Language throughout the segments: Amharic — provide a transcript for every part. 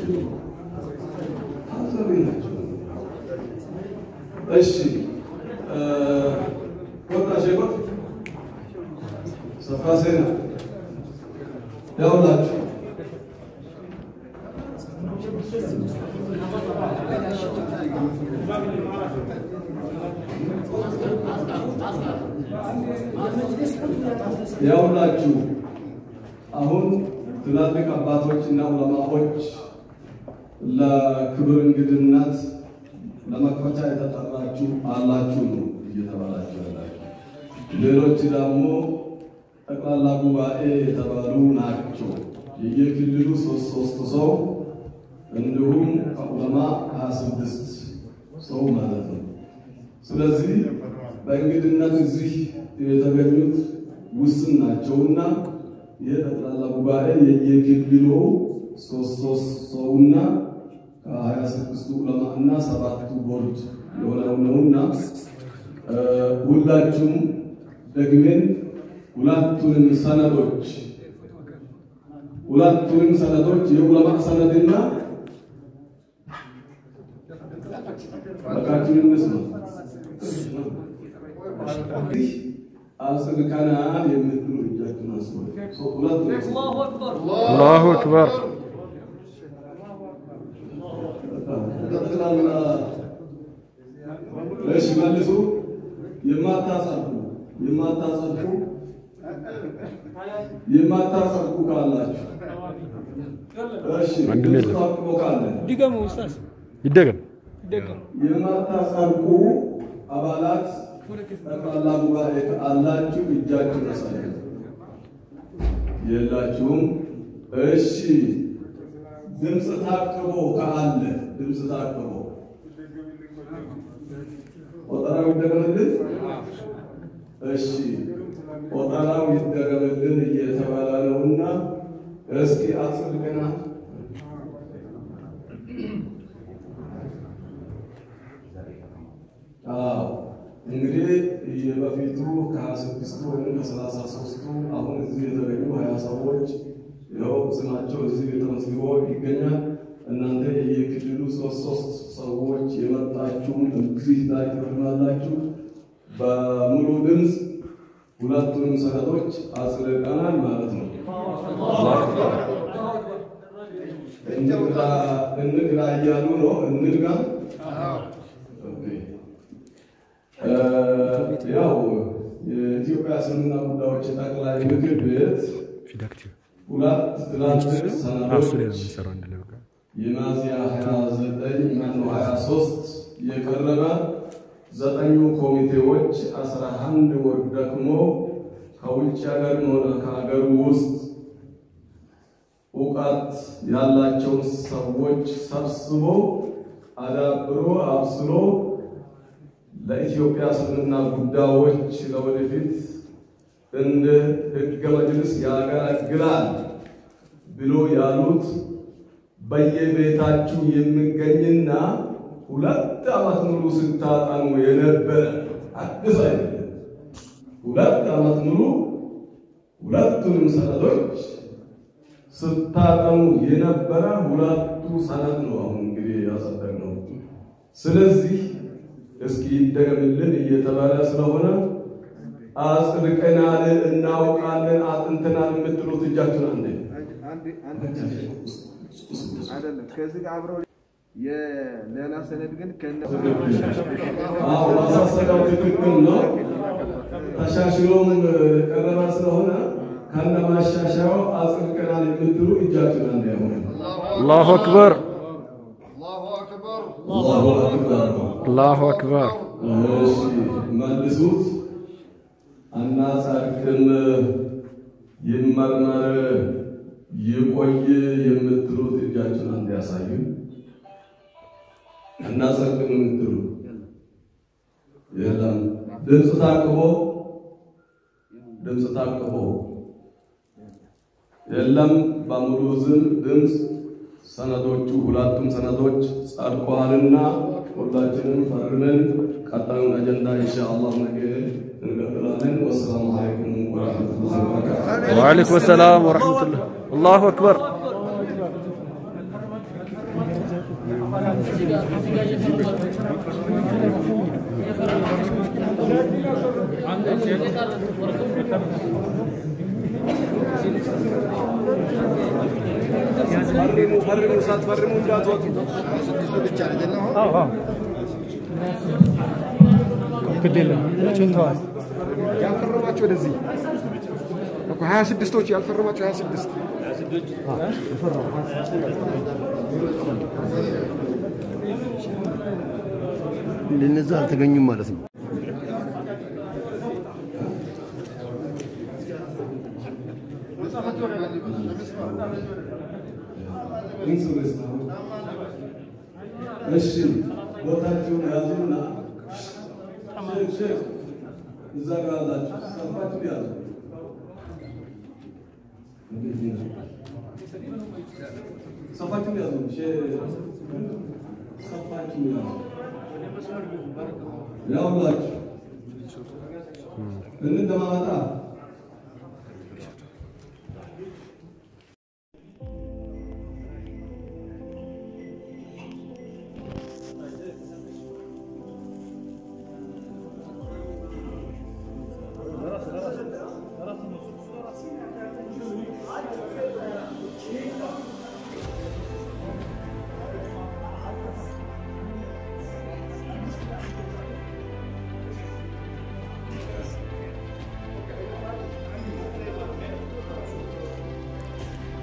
ታዛቢ ናቸው። እሺ ወጣ ሸቆጥ ሰፋ ሴና ያውላችሁ ያውላችሁ አሁን ትላልቅ አባቶች እና ዑለማዎች ለክብር እንግድነት ለመክፈቻ የተጠራችሁ አላችሁ ነው እየተባላችሁ ያላችሁ። ሌሎች ደግሞ ጠቅላላ ጉባኤ የተባሉ ናቸው። የየክልሉ ሶስት ሶስት ሰው እንዲሁም ከዑለማ ሀያ ስድስት ሰው ማለት ነው። ስለዚህ በእንግድነት እዚህ የተገኙት ውስን ናቸውና ይህ ጠቅላላ ጉባኤ የየክልሉ ሶስት ሶስት ሰውና ከሀያ ስድስቱ ዑለማ እና ሰባቱ ቦርድ የሆነው ነውና ሁላችሁም ደግሜን ሁለቱንም ሰነዶች ሁለቱንም ሰነዶች የዑለማ ሰነድና በቃችሁን እንስማ አጽድቀናል የምትሉ እጃችሁን አስቡ። ሁለቱም አላሁ አክበር ጠቅላላ እሺ፣ መልሱ። የማታጸድቁ የማታጸድቁ የማታጸድቁ ካላችሁ እሺ፣ ወንድም የለም። ታቅቦ ካለ ድገሙ ኡስታዝ ይደገም ድገሙ። የማታጸድቁ አባላት ጠቅላላ ጉባኤ አላችሁ፣ እጃችሁን አሳዩ። የላችሁም። እሺ፣ ድምፅ ታቅቦ ካለ ድምፅ ታቅቦ ቆጠራው ይደረግልን። እሺ፣ ቆጠራው ይደረግልን እየተባለ ነውና እስኪ አጽድቀናል። አዎ እንግዲህ የበፊቱ ከሀያ ስድስቱ ወይም ከሰላሳ ሶስቱ አሁን እዚህ የተገኙ ሀያ ሰዎች ያው ስማቸው እዚህ ተመዝግቦ ይገኛል። እናንተ የክልሉ ሶስት ሶስት ሰዎች የመጣችሁም እዚህ ላይ ትፈርማላችሁ። በሙሉ ድምፅ ሁለቱንም ሰነዶች አጽድቀናል ማለት ነው። እንግዳ እንግዳ እያሉ ነው። እንግዳ ኦኬ። ያው የኢትዮጵያ እስልምና ጉዳዮች ጠቅላይ ምክር ቤት ፊዳክቲቭ ሁለት ትላልቅ እሱ ላይ ነው ሰነዶች የምንሰራው አንድ ላይ በቃ የሚያዝያ 29 ማነው 23 የቀረበ ዘጠኙ ኮሚቴዎች 11 ወር ደግሞ ከውጭ ሀገር ሆነ ከሀገር ውስጥ እውቀት ያላቸውን ሰዎች ሰብስቦ አዳብሮ አብስሎ ለኢትዮጵያ እስልምና ጉዳዮች ለወደፊት እንደ ሕገ መጅልስ ያገለግላል ብሎ ያሉት በየቤታችሁ የሚገኝና ሁለት ዓመት ሙሉ ስታጠኑ የነበረ አዲስ አይደለም። ሁለት ዓመት ሙሉ ሁለቱንም ሰነዶች ስታጠኑ የነበረ ሁለቱ ሰነድ ነው። አሁን እንግዲህ ያጸደቅነው። ስለዚህ እስኪ ይደገምልን እየተባለ ስለሆነ አጽድቀናል፣ እናውቃለን፣ አጥንተናል የምትሉት እጃችሁን አንዴ አይደለም ከዚህ ጋር አብረው የሌላ ሰነድ ግን ከነ አዎ ማሳሰቢያው ትክክል ነው። ተሻሽሎም ቀረባ ስለሆነ ከነ ማሻሻያው አጽድቀናል የምትሉ እጃችሁን አንዴ አሁን አላሁ አክበር አላሁ አክበር አላሁ አክበር እሺ መልሱት። አናጸድቅም፣ ይመርመር፣ ይቆይ የምትሉት እጃችሁን አንድ ያሳዩ። አናጸድቅም የምትሉ የለም። ድምፅ ታቅቦ ድምፅ ታቅቦ የለም። በሙሉ ዝም ድምፅ ሰነዶቹ ሁለቱም ሰነዶች ጸድቀዋልና ሁላችንም ፈርመን ቀጣዩን አጀንዳ ኢንሻአላህ ነገ እንቀጥላለን። ወሰላሙ አለይኩም ወራህመቱላሂ ወበረካቱሁ። ወአለይኩም ሰላም ወረሕመቱላህ አላሁ አክበር ፈርሙ ፈርሙ፣ ሳትፈርሙ እንዳትወጡ። ግድ የለም ጭንተዋል። ያልፈረማችሁ ወደዚህ እኮ ሀያ ስድስቶች ያልፈረማችሁ ሀያ ስድስት እነዛ አልተገኙም ማለት ነው። ኢንሱሬንስ ነው። እሺ ቦታችሁን ያዙና ሼክ ሼክ እዛ ጋር አላችሁ ሰፋችሁ ያዙ። ሰፋችሁ ያዙ። ሼክ ሰፋችሁ ያዙ። ያውላችሁ እንደማመጣ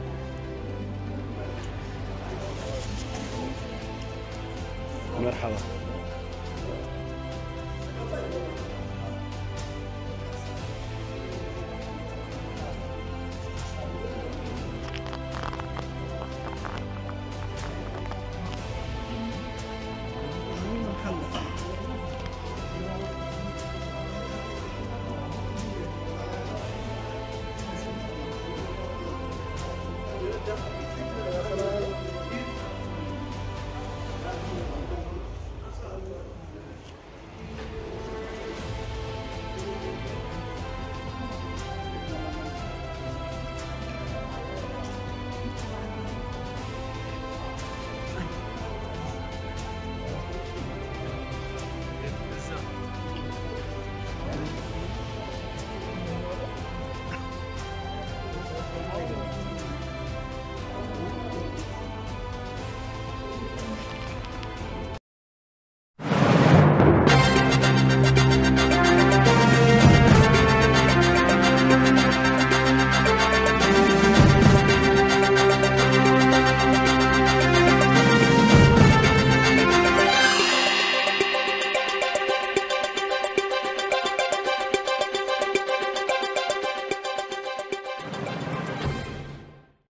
مرحبا